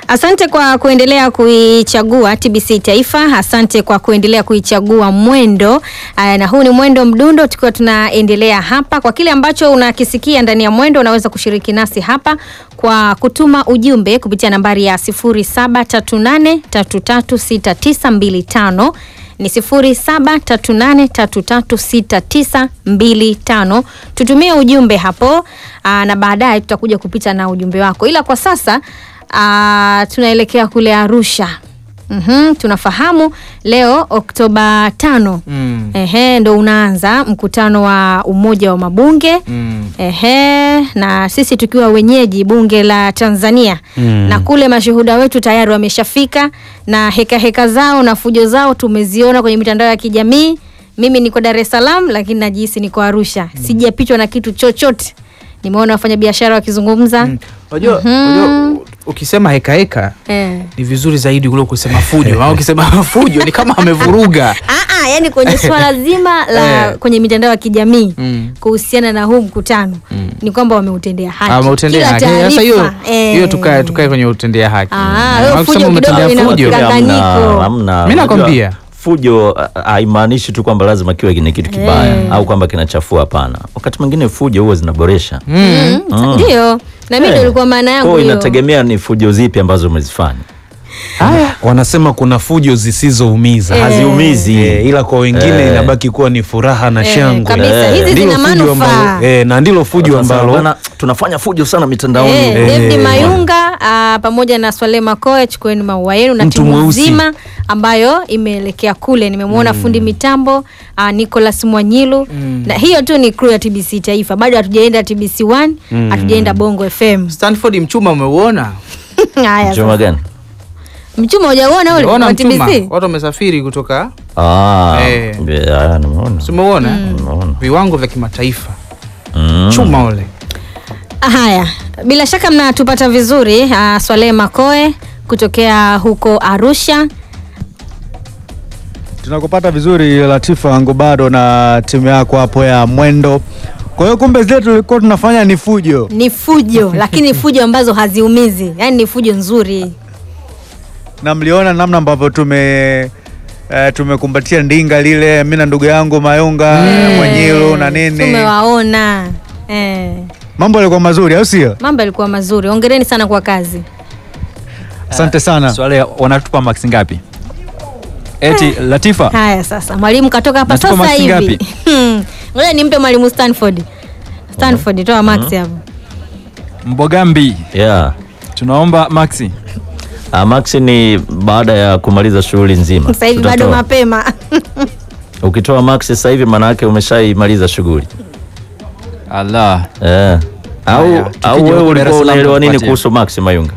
Asante kwa kuendelea kuichagua TBC Taifa. Asante kwa kuendelea kuichagua Mwendo. Aya, na huu ni Mwendo Mdundo, tukiwa tunaendelea hapa. Kwa kile ambacho unakisikia ndani ya Mwendo, unaweza kushiriki nasi hapa kwa kutuma ujumbe kupitia nambari ya 0738336925 ni 0738336925. Tutumie ujumbe hapo aa, na baadaye tutakuja kupita na ujumbe wako, ila kwa sasa aa, tunaelekea kule Arusha. Mhm, tunafahamu leo Oktoba tano Mm. ehe, ndo unaanza mkutano wa Umoja wa Mabunge Mm. ehe, na sisi tukiwa wenyeji bunge la Tanzania Mm. na kule mashuhuda wetu tayari wameshafika na heka heka zao na fujo zao tumeziona kwenye mitandao ya kijamii. Mimi niko Dar es Salaam, lakini najihisi niko Arusha, sijapitwa na kitu chochote. Nimeona wafanyabiashara wakizungumza Unajua, unajua ukisema heka heka eh. ni vizuri zaidi kuliko kusema fujo. Maana ukisema fujo ni kama amevuruga. Ah, ah, yani kwenye swala zima la Eh. kwenye mitandao ya kijamii Mm. kuhusiana na huu mkutano ni kwamba wameutendea haki. Ameutendea Kila haki. Sasa hiyo taarifa, eh. hiyo tukae tukae kwenye utendea haki. Ah, Maana hiyo ukisema fujo kidogo umetendea ina- fujo. ina- Mkanganyiko. Hamna, hamna. Mimi nakwambia. Unajua, fujo ah, haimaanishi tu kwamba lazima kiwe ni kitu kibaya au kwamba kinachafua. Hapana, wakati mwingine fujo huwa zinaboresha. Mm, Ndio. Na mimi ndio ilikuwa maana Kwa yangu hiyo hiyo. inategemea ni fujo zipi ambazo umezifanya. Wanasema kuna fujo zisizoumiza Eh. Haziumizi. Eh, ila kwa wengine Eh. inabaki kuwa ni furaha na Eh, shangwe. kabisa. Hizi Ndilo zina fujo manufaa. ambalo- eh, na ndilo fujo Sasa, ambalo bwana, tunafanya fujo sana mitandaoni. Eh, Eh. David Mayunga ah, pamoja na Swale Makoe, chukueni maua yenu na Mtu timu mweusi. nzima ambayo imeelekea kule. Nimemwona fundi mitambo ah, Nicholas Mwanyilu na hiyo tu ni crew ya TBC Taifa. Bado hatujaenda TBC 1, hatujaenda Bongo FM. Stanford mchuma umeuona? Haya. Chuma sasa. gani? Mchuma hujaona ule Umeona wa mchuma? TBC? Watu wamesafiri kutoka Ah, Eh. yeah, nimeona. si umeona? Nimeona. Viwango vya kimataifa. Mm. Chuma ule. Haya, bila shaka mnatupata vizuri. Uh, Swalehe Makoe kutokea huko Arusha. Tunakupata vizuri Latifa wangu bado na timu yako hapo ya Mwendo. Kwa hiyo kumbe zile tulikuwa tunafanya ni fujo. Ni fujo lakini fujo ambazo haziumizi, yaani ni fujo nzuri. Na mliona namna ambavyo tume eh, tumekumbatia ndinga lile mimi na ndugu yangu Mayunga Mwanyilu na nini. Tumewaona eh, Mambo yalikuwa mazuri au sio? mambo yalikuwa mazuri. Hongereni sana kwa kazi. Asante sana. Swale wanatupa max ngapi? Eti Latifa, Haya sasa, mwalimu katoka hapa Natupa sasa maksi hivi. ngapi? Hmm, Ngoja nimpe mwalimu Stanford. Stanford, toa max hapo. Mbogambi, Yeah. tunaomba maxi. Ah, Max ni baada ya kumaliza shughuli nzima. Sasa hivi bado Tutatoa. mapema. Ukitoa Max sasa hivi maana yake umeshaimaliza shughuli. Allah. Eh. Au Haya, au tukija wewe huko Dar es ulikuwa Salaam unaelewa nini tukupatie. kuhusu Max Mayunga?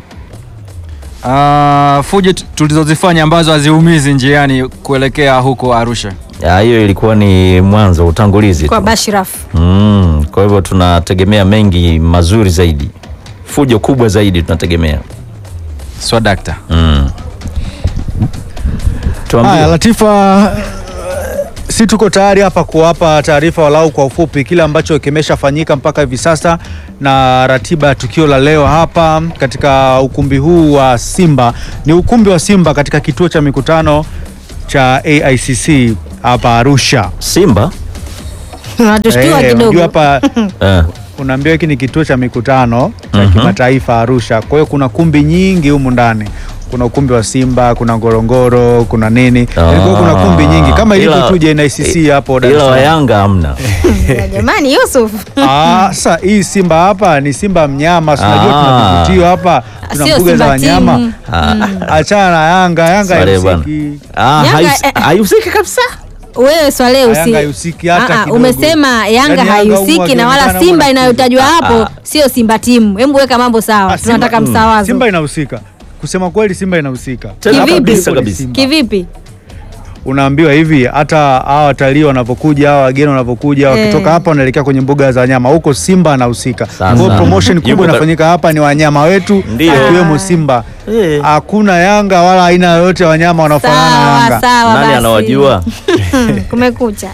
Ah, fujo tu- tulizozifanya ambazo haziumizi njiani kuelekea huko Arusha. Ah, hiyo ilikuwa ni mwanzo utangulizi Kwa tu. Bashraf. Mm, kwa hivyo tunategemea mengi mazuri zaidi. Fujo kubwa zaidi tunategemea. Swadakta. Mm. Tuambie. Haya Latifa, si tuko tayari hapa kuwapa taarifa walau kwa ufupi kile ambacho kimeshafanyika mpaka hivi sasa na ratiba ya tukio la leo hapa katika ukumbi huu wa Simba. Ni ukumbi wa Simba katika kituo cha mikutano cha AICC hapa Arusha. Simba? Unatushtua Eh, unajua kidogo. hapa Eh. unaambiwa hiki ni kituo cha mikutano cha Mhm. kimataifa Arusha. Kwa hiyo kuna kumbi nyingi humu ndani. Kuna ukumbi wa Simba, kuna Ngorongoro, kuna nini. Kwa hiyo kuna kumbi nyingi kama ilivyo Ila- tu JNICC hapo Dar es Ila wa Salaam. Yanga hamna. Ya Jamani Yusuf. Ah, sasa hii Simba hapa ni Simba mnyama, si unajua Ah. tuna vivutio hapa, tuna Sio mbuga za Simba wanyama. team. Ah. Achana na Yanga, Yanga Swale bwana. haihusiki. Ah, Yanga, hayus- eh, haihusiki kabisa. Wewe Swale usi Yanga haihusiki hata Ah, ah, kidogo. umesema Yanga Yaani Yanga haihusiki humu na wala wakionekana Simba wana- inayotajwa Ah, hapo ah. sio Simba timu. Hebu weka mambo sawa. Ah, Simba- Tunataka mm. msawazo. Simba inahusika. Kusema kweli Simba inahusika. Tena Kivipi? kabisa Ni kabisa. Simba. Kivipi? Unaambiwa hivi hata hawa watalii wanapokuja, hawa wageni wanapokuja, wakitoka Eh. hapa wanaelekea kwenye mbuga za wanyama, huko Simba anahusika. Kwa Sasa. hiyo promotion Yuko kubwa ka- inafanyika hapa ni wanyama wetu, Ndio. akiwemo Simba. Eh. Hakuna Yanga wala aina yoyote ya wanyama wanaofanana na Sawa Yanga. sawa Nani basi. anawajua? Kumekucha.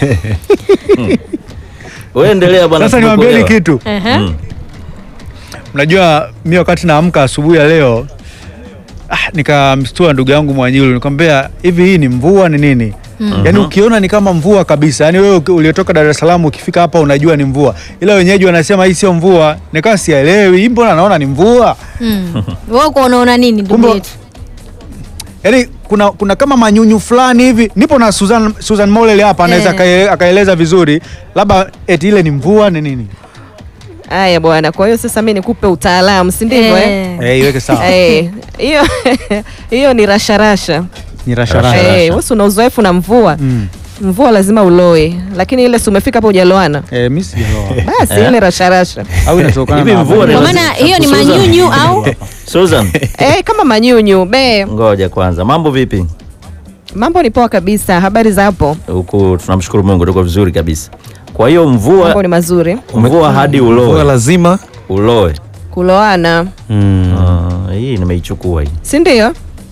Wewe endelea bwana. Sasa niwaambieni tumekuelewa. kitu. Ehe. Mm. Mnajua mi wakati naamka asubuhi ya leo ah, nikamstua ndugu yangu Mwanyilu nikamwambia hivi hii ni mvua ni nini? Yaani ukiona ni kama mvua kabisa. Yaani wewe uki- uliotoka Dar es Salaam ukifika hapa unajua ni mvua. Ila wenyeji wanasema hii sio mvua. Nikawa sielewi. Hii mbona naona ni mvua? Mm. Wewe uko unaona nini ndugu Kumbe- yetu? Yaani kuna kuna kama manyunyu fulani hivi. Nipo na Susan Susan Molele hapa anaweza Eh. akae- akaeleza vizuri. Labda eti ile ni mvua ni nini? Haya bwana, kwa hiyo sasa mimi nikupe utaalamu, si ndivyo eh? Eh. Eh, iweke sawa. Eh, hiyo hiyo ni rasharasha. Ni rasharasha. Rasha. Eh, wewe una uzoefu na mvua. Mm. Mvua lazima uloe, lakini ile si umefika hapo hujaloana. Eh, mimi sijaloa. Basi ile rasharasha. Au inatokana Hivi na mvua ni Kwa lazima- maana hiyo ni Susan. manyunyu au Susan, Eh, kama manyunyu be. ngoja kwanza, mambo vipi Mambo ni poa kabisa. Habari za hapo? huku? Tunamshukuru Mungu, tuko vizuri kabisa. Kwa hiyo Mambo mvua ni mazuri. mvua hadi Mvua uloe lazima uloe. Kuloana, mm. Ah, hii nimeichukua hii si ndio?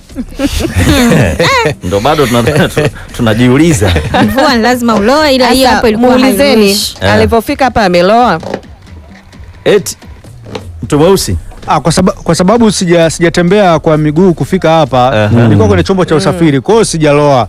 ndo bado tuna- tu- tunajiuliza mvua ni lazima uloe, ila hii Sasa, hapo ilikuwa muulizeni hairuhusu. Eh. alivyofika hapa ameloa. eti mtu mweusi Ah, kwa, saba, kwa sababu sija sijatembea kwa miguu kufika hapa Aha. nilikuwa kwenye chombo cha usafiri kwa hiyo sijaloa.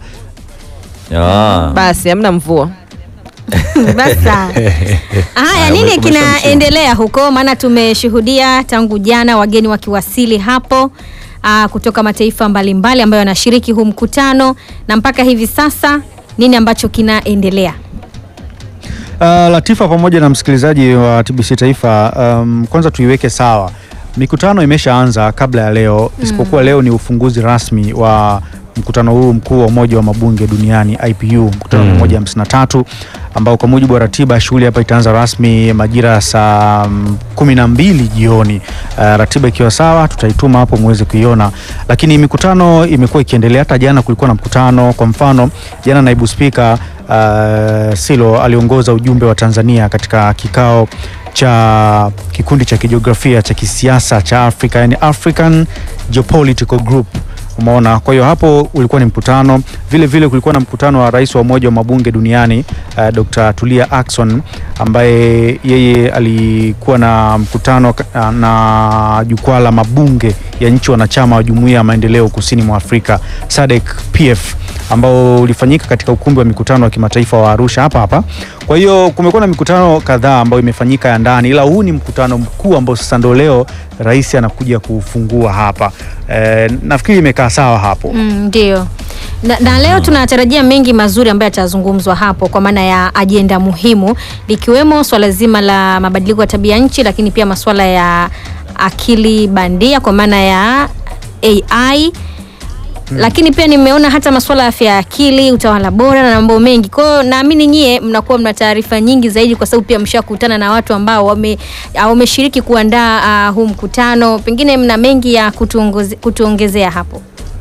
Ah. Basi hamna mvua. Basa. Haya, Haya, nini ume- kinaendelea huko? Maana tumeshuhudia tangu jana wageni wakiwasili hapo aa, kutoka mataifa mbalimbali ambayo yanashiriki huu mkutano, na mpaka hivi sasa nini ambacho kinaendelea? Uh, Latifa pamoja na msikilizaji wa TBC Taifa, um, kwanza tuiweke sawa, mikutano imeshaanza kabla ya leo, isipokuwa leo ni ufunguzi rasmi wa mkutano huu mkuu wa Umoja wa Mabunge Duniani IPU, mkutano wa 153 ambao kwa mujibu wa ratiba shughuli hapa itaanza rasmi majira ya saa mm, kumi na mbili jioni. Uh, ratiba ikiwa sawa tutaituma hapo muweze kuiona, lakini mikutano imekuwa ikiendelea. Hata jana kulikuwa na mkutano. Kwa mfano jana naibu spika uh, Silo aliongoza ujumbe wa Tanzania katika kikao cha kikundi cha kijiografia cha kisiasa cha Afrika, yani African Geopolitical Group. Umeona, kwa hiyo hapo ulikuwa ni mkutano. Vile vile kulikuwa na mkutano wa rais wa umoja wa mabunge duniani uh, Dr. Tulia Ackson ambaye yeye alikuwa na mkutano ka- na jukwaa la mabunge ya nchi wanachama wa Jumuiya ya Maendeleo Kusini mwa Afrika SADC PF ambao ulifanyika katika ukumbi wa mikutano wa kimataifa wa Arusha hapa hapa. Kwa hiyo kumekuwa na mikutano kadhaa ambayo imefanyika ya ndani, ila huu ni mkutano mkuu ambao sasa ndo leo rais anakuja kufungua hapa. E, nafikiri imekaa sawa hapo. Mm, Ndio. Na, na leo tunatarajia mengi mazuri ambayo yatazungumzwa hapo kwa maana ya ajenda muhimu likiwemo swala zima la mabadiliko ya tabia nchi, lakini pia masuala ya akili bandia kwa maana ya AI lakini pia nimeona hata masuala ya afya ya akili, utawala bora na mambo mengi. Kwa hiyo naamini nyie mnakuwa mna taarifa nyingi zaidi, kwa sababu pia mshakutana na watu ambao wame- ah, wameshiriki kuandaa ah, huu mkutano, pengine mna mengi ya kutuongoze- kutuongezea hapo.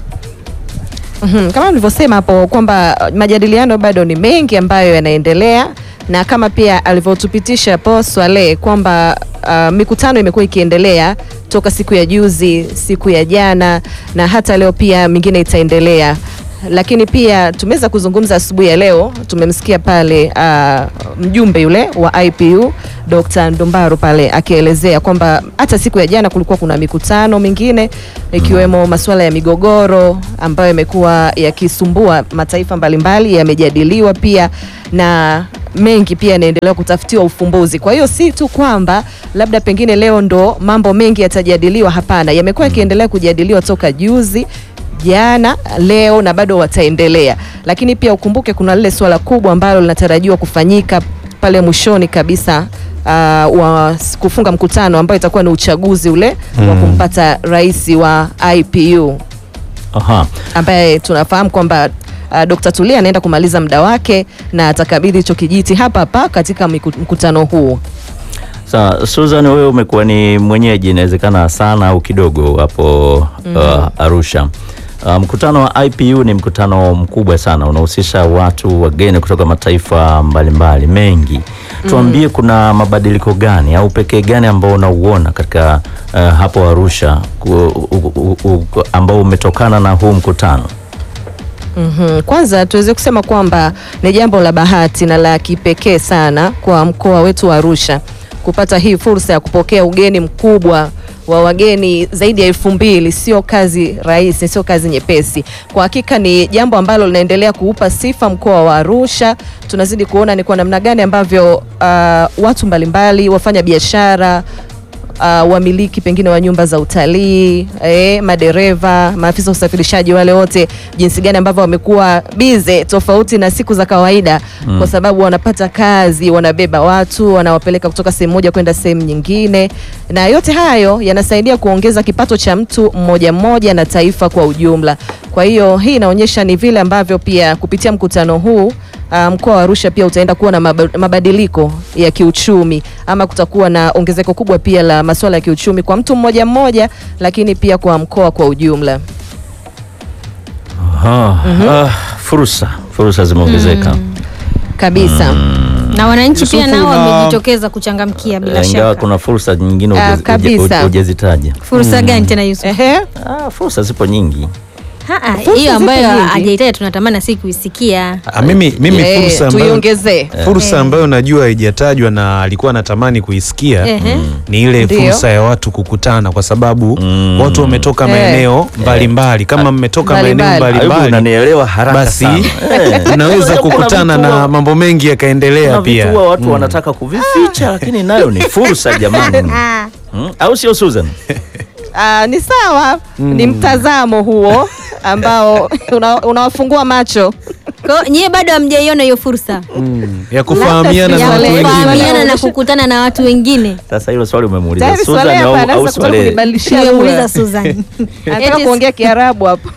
Mhm, Kama nilivyosema hapo kwamba uh, majadiliano bado ni mengi ambayo yanaendelea na kama pia alivyotupitisha hapo Swale kwamba uh, mikutano imekuwa ikiendelea toka siku ya juzi, siku ya jana na hata leo pia mingine itaendelea. Lakini pia tumeweza kuzungumza asubuhi ya leo, tumemsikia pale uh, mjumbe yule wa IPU Dr. Ndumbaru pale akielezea kwamba hata siku ya jana kulikuwa kuna mikutano mingine ikiwemo masuala ya migogoro ambayo yamekuwa yakisumbua mataifa mbalimbali yamejadiliwa pia na mengi pia yanaendelea kutafutiwa ufumbuzi. Kwa hiyo si tu kwamba labda pengine leo ndo mambo mengi yatajadiliwa, hapana, yamekuwa yakiendelea kujadiliwa toka juzi jana leo na bado wataendelea, lakini pia ukumbuke kuna lile swala kubwa ambalo linatarajiwa kufanyika pale mwishoni kabisa uh, wa s- kufunga mkutano ambayo itakuwa ni uchaguzi ule wa kumpata rais wa IPU Aha. ambaye tunafahamu kwamba uh, Dr. Tulia anaenda kumaliza muda wake na atakabidhi hicho kijiti hapa hapa katika miku- mkutano huu. Sawa, Susan, wewe umekuwa ni mwenyeji inawezekana sana au kidogo hapo uh, Arusha. Uh, mkutano wa IPU ni mkutano mkubwa sana, unahusisha watu wageni kutoka mataifa mbalimbali mengi. Tuambie, kuna mabadiliko gani au pekee gani ambao unauona katika uh, hapo Arusha ku, u, u, u, ambao umetokana na huu mkutano? Mhm. Kwanza tuweze kusema kwamba ni jambo la bahati na la kipekee sana kwa mkoa wetu wa Arusha kupata hii fursa ya kupokea ugeni mkubwa wa wageni zaidi ya elfu mbili sio kazi rahisi, sio kazi nyepesi. Kwa hakika ni jambo ambalo linaendelea kuupa sifa mkoa wa Arusha. Tunazidi kuona ni kwa namna gani ambavyo uh, watu mbalimbali wafanya biashara uh, wamiliki pengine wa nyumba za utalii eh, madereva, maafisa wa usafirishaji, wale wote jinsi gani ambavyo wamekuwa bize tofauti na siku za kawaida mm. kwa sababu wanapata kazi, wanabeba watu, wanawapeleka kutoka sehemu moja kwenda sehemu nyingine, na yote hayo yanasaidia kuongeza kipato cha mtu mmoja mmoja na taifa kwa ujumla. Kwa hiyo hii inaonyesha ni vile ambavyo pia kupitia mkutano huu uh, mkoa wa Arusha pia utaenda kuwa na maba- mabadiliko ya kiuchumi ama kutakuwa na ongezeko kubwa pia la masuala ya kiuchumi kwa mtu mmoja mmoja, lakini pia kwa mkoa kwa ujumla. Ah, ah, fursa fursa zimeongezeka Kabisa. na wananchi pia Yusufu, nao na- wamejitokeza kuchangamkia bila Eh, ingawa shaka. kuna fursa nyingine Ah, hujaz- kabisa. huja- hujazitaja. Fursa gani tena Yusuf? Ehe. Ah, fursa zipo nyingi. Ha, ha, Fursa hiyo zipo ambayo nyingi. hajaitaja tunatamani si kuisikia. Ah, mimi, mimi Eh, fursa ambayo, tuiongezee. fursa ambayo najua haijatajwa na alikuwa anatamani kuisikia Ehe. ni ile Ndio. fursa ya watu kukutana kwa sababu Mm. watu wametoka Eh. maeneo mbalimbali. Kama mmetoka maeneo Mbalimbali. Ayubu, mbalimbali, unanielewa haraka basi sana. Eh. unaweza Kuna kukutana vitu na wa- mambo mengi yakaendelea kuna vitu pia. huwa watu wanataka kuvificha, lakini nayo ni fursa jamani. Hmm? Au sio Susan? Ah, ni sawa, ni mtazamo huo ambao una- unawafungua macho. Kwa hiyo nyie bado hamjaiona hiyo fursa ya kufahamiana na Labda watu Swaleh. wengine. kufahamiana na kukutana na watu wengine. Sasa hilo swali umemuuliza Tayari Susan Swaleh au, hapa au anaanza kutaka Swaleh? kunibadilishia Tumemuuliza lugha. Susan. Anataka Eti- kuongea Kiarabu hapo.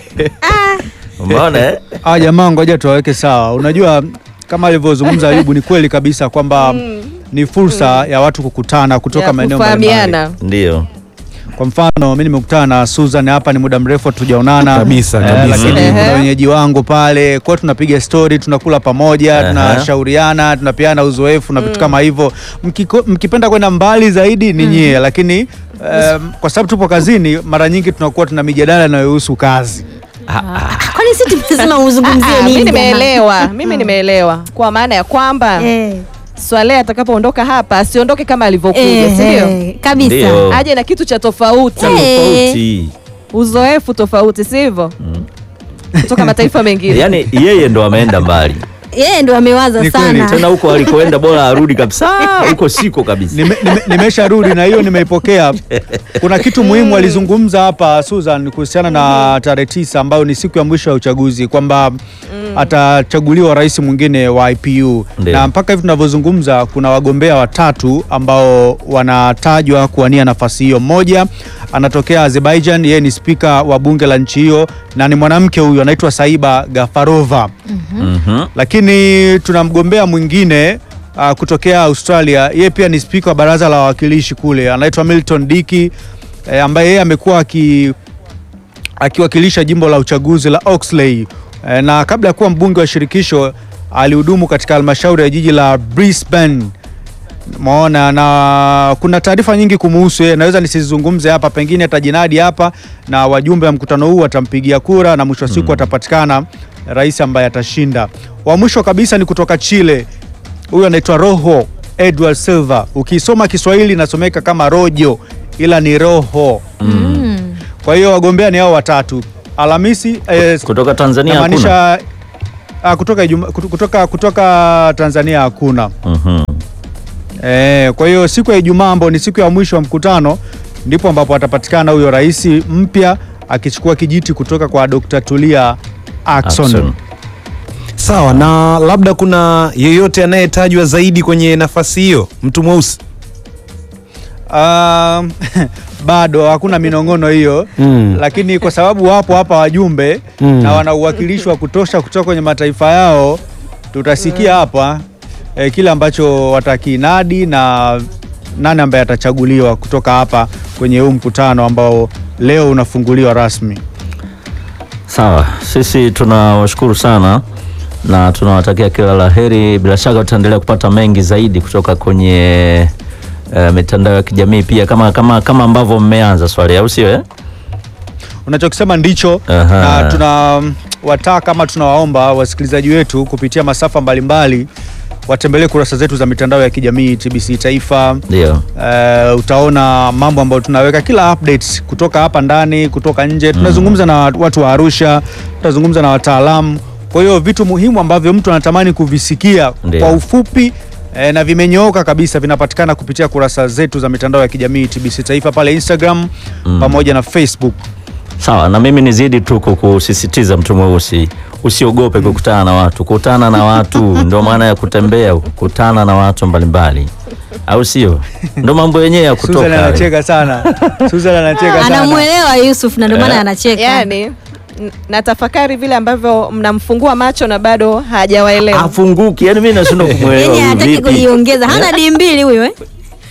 Umeona eh? Ah, jamaa ngoja tuwaweke sawa. Unajua kama alivyozungumza Ayubu ni kweli kabisa kwamba ni fursa ya watu kukutana kutoka Ya maeneo mbalimbali. kufahamiana. Ndio. Kwa mfano mimi nimekutana na Susan hapa, ni muda mrefu hatujaonana Kabisa, kabisa. lakini Ehe. kuna wenyeji wangu pale kwa tunapiga story, tunakula pamoja, Ehe. tunashauriana, tunapeana uzoefu na vitu kama hivyo. Mkiko- Mkipenda kwenda mbali zaidi ni nyie, lakini em, kwa sababu tupo kazini, mara nyingi tunakuwa tuna mijadala inayohusu kazi. Kwani si tumesema uzungumzie Ah, nini? mimi jamani? nimeelewa, mimi nimeelewa kwa maana ya kwamba Eh, Swaleh atakapoondoka hapa asiondoke kama alivyokuja, eh, si ndio? eh, kabisa. Ndio. Aje na kitu cha tofauti, Eh. Tofauti. uzoefu tofauti, si hivyo? Kutoka mataifa mengine. Yaani yeye ndo ameenda mbali. Yeye ndo amewaza Ni kweli, sana. Tena huko alikoenda bora arudi kabisa. Huko siko kabisa. Nime- nime- Nimesharudi na hiyo nimeipokea. Kuna kitu muhimu alizungumza hapa Susan kuhusiana na tarehe tisa ambayo ni siku ya mwisho ya uchaguzi kwamba atachaguliwa rais mwingine wa IPU Ndio. na mpaka hivi tunavyozungumza kuna wagombea watatu ambao wanatajwa kuwania nafasi hiyo. Mmoja anatokea Azerbaijan, yeye ni spika wa bunge la nchi hiyo na ni mwanamke huyu anaitwa Saiba Gafarova Mhm. lakini tuna mgombea mwingine uh, kutokea Australia, yeye pia ni spika wa baraza la wawakilishi kule, anaitwa Milton Diki eh, ambaye yeye amekuwa aki akiwakilisha jimbo la uchaguzi la Oxley eh, na kabla ya kuwa mbunge wa shirikisho alihudumu katika halmashauri ya jiji la Brisbane. Maona na kuna taarifa nyingi kumuhusu yeye, naweza nisizungumze hapa, pengine atajinadi hapa na wajumbe wa mkutano huu watampigia kura na mwisho wa siku atapatikana rais ambaye atashinda. Wa mwisho kabisa ni kutoka Chile, huyu anaitwa Rojo Edward Silva. Ukisoma Kiswahili inasomeka kama Rojo, ila ni Roho. Kwa hiyo wagombea ni hao watatu. Alhamisi eh, Kutoka Tanzania hakuna. namaanisha ah, kutoka, Ijuma- kutu- kutoka, kutoka Tanzania hakuna. Mhm. Eh, kwa hiyo siku ya Ijumaa ambao ni siku ya mwisho wa mkutano ndipo ambapo atapatikana huyo rais mpya akichukua kijiti kutoka kwa Dr. Tulia Ackson. Ackson. Sawa, na labda kuna yeyote anayetajwa zaidi kwenye nafasi hiyo, mtu mweusi? Um, bado hakuna minong'ono hiyo Mm. lakini kwa sababu wapo hapa wajumbe Mm. na wana uwakilishi wa kutosha kutoka kwenye mataifa yao, tutasikia hapa eh, kile ambacho watakinadi na nani ambaye atachaguliwa kutoka hapa kwenye huu mkutano ambao leo unafunguliwa rasmi. Sawa, sisi tunawashukuru sana na tunawatakia kila la heri. Bila shaka tutaendelea kupata mengi zaidi kutoka kwenye eh, mitandao ya kijamii pia kama kama kama ambavyo mmeanza swali, au sio? Eh? Unachokisema ndicho Aha. na tuna wataka kama tunawaomba wasikilizaji wetu kupitia masafa mbalimbali watembelee kurasa zetu za mitandao ya kijamii TBC Taifa. Ndio. Eh, utaona mambo ambayo tunaweka kila updates kutoka hapa ndani, kutoka nje. Tunazungumza na watu wa Arusha, tunazungumza na wataalamu. Kwa hiyo vitu muhimu ambavyo mtu anatamani kuvisikia Ndio. kwa ufupi eh, na vimenyooka kabisa vinapatikana kupitia kurasa zetu za mitandao ya kijamii TBC Taifa pale Instagram pamoja na Facebook. Sawa, na mimi nizidi tu kukusisitiza mtu mweusi, usiogope kukutana na watu. Kutana na watu ndio maana ya kutembea, kutana na watu mbalimbali, au sio? Ndio mambo yenyewe ya Susan kutoka. anacheka sana. Susan anacheka sana. Anamwelewa Yusuf na ndio maana anacheka. yani n- natafakari vile ambavyo mnamfungua macho na bado hajawaelewa Afunguki, yani mimi nashindwa kumwelewa Yaani huyu hataki vipi. kujiongeza. Hana di mbili huyo eh?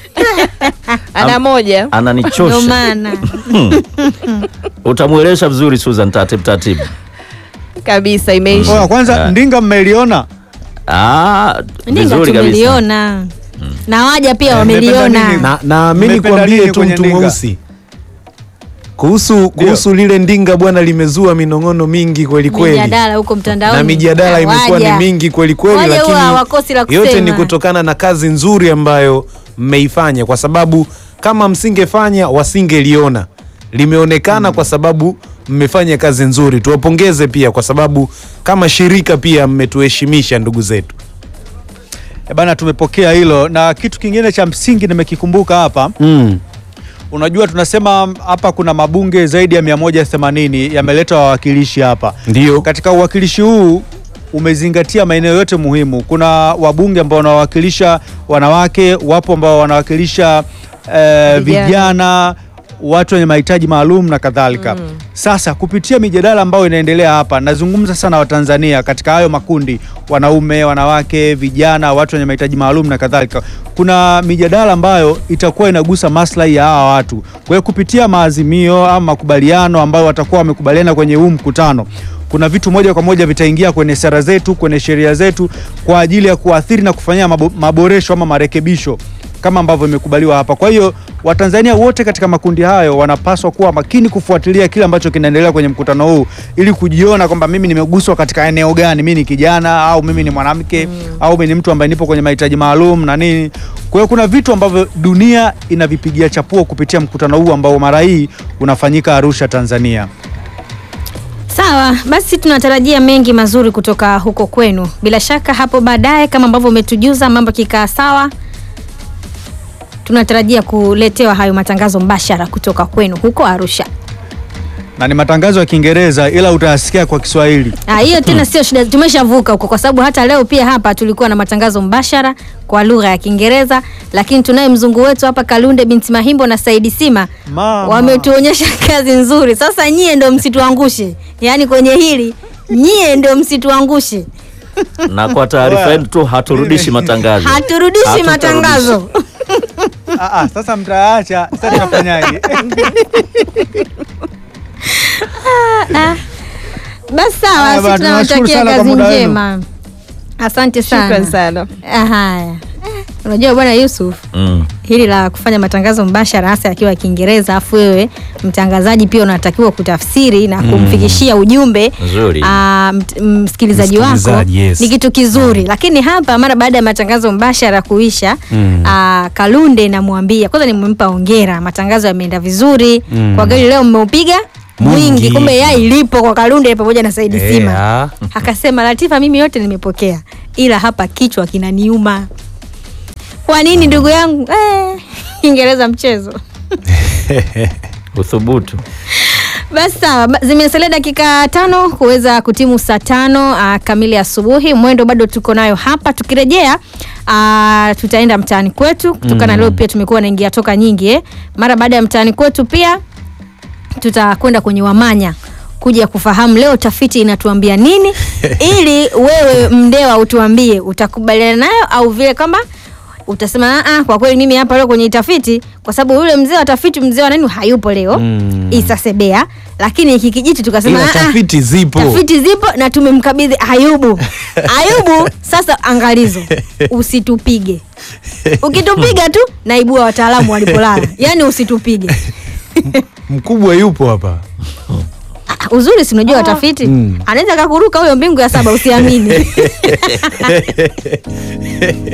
ana moja Ndio Ananichosha. maana. Utamwelesha vizuri Susan, taratibu taratibu. kabisa imeisha Oya, kwanza Ah. ndinga mmeliona? Ah, Ndinga vizuri kabisa. tumeliona. Na waja pia Eh, mmependa wameliona. nini? na, na mi Mmependa nikwambie nini tu kwenye mtu ndinga? mweusi kuhusu kuhusu lile ndinga bwana, limezua minong'ono mingi kweli kweli Mijadala huko mtandaoni. na mijadala Ah, imekuwa ni waja. mingi kweli kweli, Waja huwa hawakosi la lakini yote ni kusema. kutokana na kazi nzuri ambayo mmeifanya, kwa sababu kama msingefanya wasingeliona. Limeonekana kwa sababu mmefanya kazi nzuri. Tuwapongeze pia kwa sababu kama shirika pia mmetuheshimisha ndugu zetu. E bana, tumepokea hilo, na kitu kingine cha msingi nimekikumbuka hapa. Mm. Unajua, tunasema hapa kuna mabunge zaidi ya 180 yameleta wawakilishi hapa. Ndio. Katika uwakilishi huu umezingatia maeneo yote muhimu. Kuna wabunge ambao wanawakilisha wanawake, wapo ambao wanawakilisha eh, Vijana. vijana, watu wenye mahitaji maalum na kadhalika. Sasa kupitia mijadala ambayo inaendelea hapa, nazungumza sana Watanzania katika hayo makundi, wanaume, wanawake, vijana, watu wenye mahitaji maalum na kadhalika. Kuna mijadala ambayo itakuwa inagusa maslahi ya hawa watu. Kwa hiyo kupitia maazimio ama makubaliano ambayo watakuwa wamekubaliana kwenye huu mkutano kuna vitu moja kwa moja vitaingia kwenye sera zetu, kwenye sheria zetu kwa ajili ya kuathiri na kufanyia mabo, maboresho ama marekebisho kama ambavyo imekubaliwa hapa. Kwa hiyo Watanzania wote katika makundi hayo wanapaswa kuwa makini kufuatilia kile ambacho kinaendelea kwenye mkutano huu ili kujiona kwamba mimi nimeguswa katika eneo gani, mimi ni kijana au mimi ni mwanamke au mimi ni mtu ambaye nipo kwenye mahitaji maalum na nini. Kwa hiyo kuna vitu ambavyo dunia inavipigia chapuo kupitia mkutano huu ambao mara hii unafanyika Arusha, Tanzania. Sawa, basi tunatarajia mengi mazuri kutoka huko kwenu. Bila shaka hapo baadaye kama ambavyo umetujuza mambo kikaa sawa, tunatarajia kuletewa hayo matangazo mbashara kutoka kwenu huko Arusha. na ni matangazo ya Kiingereza ila utayasikia kwa Kiswahili. Ah, hiyo tena sio shida, tumeshavuka huko, kwa sababu hata leo pia hapa tulikuwa na matangazo mbashara kwa lugha ya Kiingereza, lakini tunaye mzungu wetu hapa Kalunde binti Mahimbo na Saidi Sima Mama. wametuonyesha kazi nzuri. Sasa nyie ndio msituangushe, yaani kwenye hili nyie ndio msituangushe, Na kwa taarifa Oya. yenu tu haturudishi matangazo. haturudishi Hatutarudishi. matangazo. Ah, ah, sasa mtaacha, sasa tunafanyaje? Basi sawa, Haya sisi bwana, tunawashukuru tunawatakia sana kwa kazi muda wenu. njema. Asante shukran sana. sana Ah, Haya, Eh, unajua bwana Yusuf Mm. hili la kufanya matangazo mbashara hasa yakiwa ya Kiingereza, afu wewe mtangazaji pia unatakiwa kutafsiri na kumfikishia ujumbe Nzuri. ah, mt- msikilizaji wako Msikilizaji, yes. ni kitu kizuri, lakini hapa mara baada ya matangazo mbashara kuisha ah, Kalunde namwambia kwanza, nimempa hongera, matangazo yameenda vizuri kwa gari leo, mmeupiga mwingi, Mwingi. kumbe yai lipo kwa Kalunde pamoja na Saidi Eh, Sima. ah. Akasema Latifa, mimi yote nimepokea, ila hapa kichwa kinaniuma. Kwa nini ndugu yangu? Eh, Kiingereza mchezo. Uthubutu. Basi sawa, ba- zimesalia dakika tano kuweza kutimu saa tano uh, kamili asubuhi. Mwendo bado tuko nayo hapa. Tukirejea uh, tutaenda mtaani kwetu kutokana leo pia tumekuwa naingia toka nyingi eh. Mara baada ya mtaani kwetu pia tutakwenda kwenye Wamanya kuja kufahamu leo tafiti inatuambia nini, ili wewe mdewa utuambie utakubaliana nayo au vile kama utasema "Ah, ah, kwa kweli mimi hapa leo kwenye tafiti, kwa sababu yule mzee wa tafiti, mzee wa nani hayupo leo Mm. Isa Sebea, lakini hiki kijiti tukasema Ila "Ah, ah, tafiti zipo. tafiti zipo na tumemkabidhi Ayubu. Ayubu, sasa angalizo, usitupige. Ukitupiga tu naibua wataalamu walipolala, yaani usitupige. Mkubwa yupo hapa. uzuri si unajua watafiti Mm. anaweza kakuruka huyo mbingu ya saba usiamini